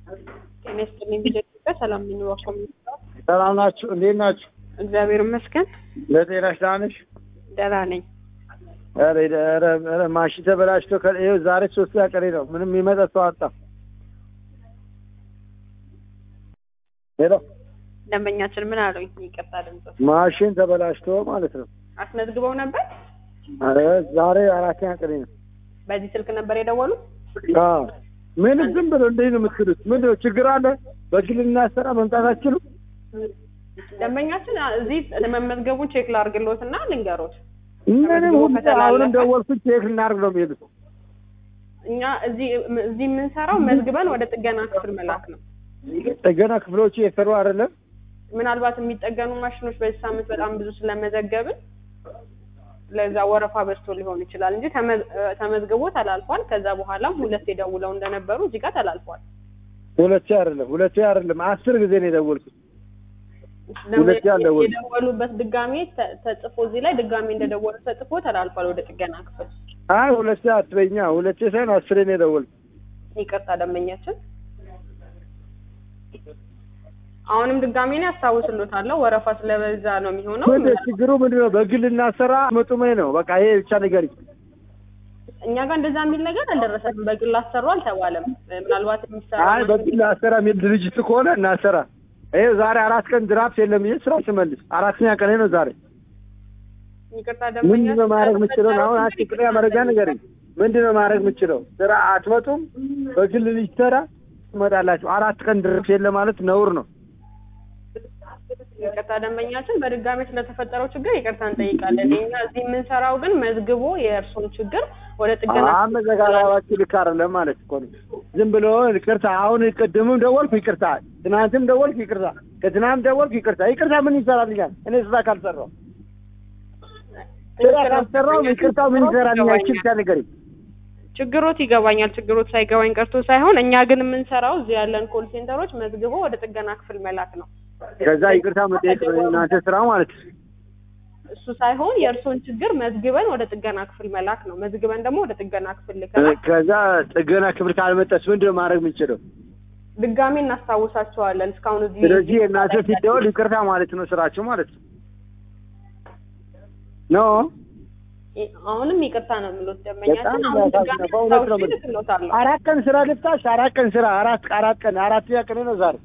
ጤና ይስጥልኝ ቪዲዮ ኢትዮጵያ ሰላም ነኝ። ዋኮ ሰላም ናችሁ? እንዴት ናችሁ? እግዚአብሔር ይመስገን ለጤናሽ ደህና ነሽ? ደህና ነኝ። ኧረ ኧረ ኧረ ማሽን ተበላሽቶ ከ- ይኸው ዛሬ ሶስተኛ ቀኔ ነው። ምንም የሚመጣ ሰው አጣ። ሄሎ ደንበኛችን ምን አሉኝ? ይቅርታ ድምጽ ማሽን ተበላሽቶ ማለት ነው። አስመዝግበው ነበር። ኧረ ዛሬ አራተኛ ቀኔ ነው። በዚህ ስልክ ነበር የደወሉት። አዎ ምን ዝም ብሎ እንዴት ነው የምትሉት? ምንድን ነው ችግር አለ? በግል እናሰራ መምጣት አትችሉም? ደንበኛችን እዚህ መመዝገቡን ቼክ ላርግሎት እና ልንገሮት። ምንም ሁሉ ከተላለፈ- አሁንም ደወልኩት ቼክ እናድርግ ነው የሚሉት። እኛ እዚህ እዚህ የምንሰራው መዝግበን ወደ ጥገና ክፍል መላክ ነው። ጥገና ክፍሎቹ የሰሩ አይደለም። ምናልባት የሚጠገኑ ማሽኖች በዚህ ሳምንት በጣም ብዙ ስለመዘገብን ለዛ ወረፋ በዝቶ ሊሆን ይችላል እንጂ ተመዝ- ተመዝግቦ ተላልፏል። ከዛ በኋላም ሁለት የደውለው እንደነበሩ እዚህ ጋር ተላልፏል። ሁለቴ አይደለም ሁለቴ አይደለም አስር ጊዜ ነው የደወልኩት። ሁለቴ አልደወሉም። የደወሉበት ድጋሜ ተ- ተጽፎ እዚህ ላይ ድጋሜ እንደደወሉ ተጽፎ ተላልፏል ወደ ጥገና ክፍል። አይ ሁለቴ አትበኛ፣ ሁለቴ ሳይሆን አስሬ ነው የደወልኩት። ይቅርታ ደንበኛችን፣ አሁንም ድጋሜ ነው ያስታውስሎታለሁ። ወረፋ ስለበዛ ነው የሚሆነው። ምንድን ችግሩ ምንድን ነው? በግል እናሰራ መጡሜ ነው በቃ ይሄ ብቻ ንገሪኝ። እኛ ጋር እንደዛ የሚል ነገር አልደረሰንም። በግል አሰሩ አልተባለም። ምናልባት የሚሰራ አይ በግል አሰራ የሚል ድርጅት ከሆነ እናሰራ። ይሄ ዛሬ አራት ቀን ድራፍት የለም ብዬ ስራ ስመልስ አራተኛ ቀኔ ነው ዛሬ። ይቅርታ ምንድን ነው ማድረግ የምችለው? አሁን አንቺ ቅድሚያ መረጃ ንገሪኝ። ምንድን ነው ማድረግ የምችለው? ስራ አትመጡም? በግል ልጅተራ ትመጣላችሁ። አራት ቀን ድረስ የለ ማለት ነውር ነው። ይቅርታ ደንበኛችን፣ በድጋሚ ስለተፈጠረው ችግር ይቅርታ እንጠይቃለን። እኛ እዚህ የምንሰራው ግን መዝግቦ የእርሶን ችግር ወደ ጥገና አመዘጋጋባችሁ ልክ አይደለም ማለት እኮ ነው። ዝም ብሎ ይቅርታ። አሁን ቅድምም ደወልኩ ይቅርታ፣ ትናንትም ደወልኩ ይቅርታ፣ ከትናንት ደወልኩ ይቅርታ። ይቅርታ ምን ይሰራልኛል? እኔ ስራ ካልሰራው ስራ ካልሰራው ይቅርታ ምን ይሰራልኛል? እቺ ብቻ ንገሪኝ። ችግሮት ይገባኛል። ችግሮት ሳይገባኝ ቀርቶ ሳይሆን እኛ ግን የምንሰራው እዚህ ያለን ኮል ሴንተሮች መዝግቦ ወደ ጥገና ክፍል መላክ ነው። ከዛ ይቅርታ መጠየቅ ነው የእናንተ ስራ ማለት ነው። እሱ ሳይሆን የእርሶን ችግር መዝግበን ወደ ጥገና ክፍል መላክ ነው። መዝግበን ደግሞ ወደ ጥገና ክፍል ልከናል። ከዛ ጥገና ክፍል ካልመጣስ ምንድን ነው ማድረግ የምንችለው? ድጋሜ እናስታውሳቸዋለን። እስካሁን እዚህ ስለዚህ የእናንተ ሲደወል ይቅርታ ማለት ነው ስራችሁ ማለት ነው ኖ አሁንም ይቅርታ ነው የሚሉት ደንበኛችን። በጣም አሁን ድጋሜ ያሳዝናል። በእውነት ነው አስታውሼ የምልህ። ልክሎታለሁ። አራት ቀን ስራ ልፍታሽ፣ አራት ቀን ስራ አራት አራት ቀን አራተኛ ቀን ነው ዛሬ።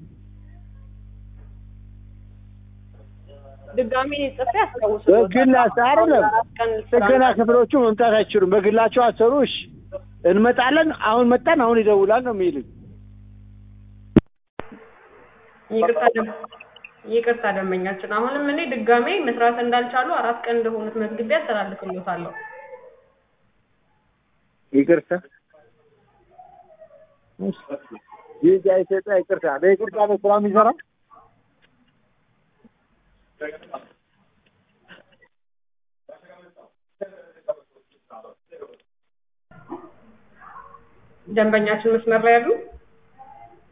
ድጋሜ ጽፌ አስታውስሎታለሁ። በግል አስ- አይደለም አራት ቀን ስራ ጥገና ክፍሎቹ መምጣት አይችሉም። በግላቸው አሰሩ። እሺ እንመጣለን። አሁን መጣን፣ አሁን ይደውላል ነው የሚሉኝ። ይቅርታ ደም- ይቅርታ ደንበኛችን፣ አሁንም እኔ ድጋሜ መስራት እንዳልቻሉ አራት ቀን እንደሆኑት መዝግቤ አስተላልፍሎታለሁ። ይቅርታ ይህ ኢትዮጵያ ይቅርታ በይቅርታ ነው ስራ የሚሰራ ደንበኛችን መስመር ላይ ያሉ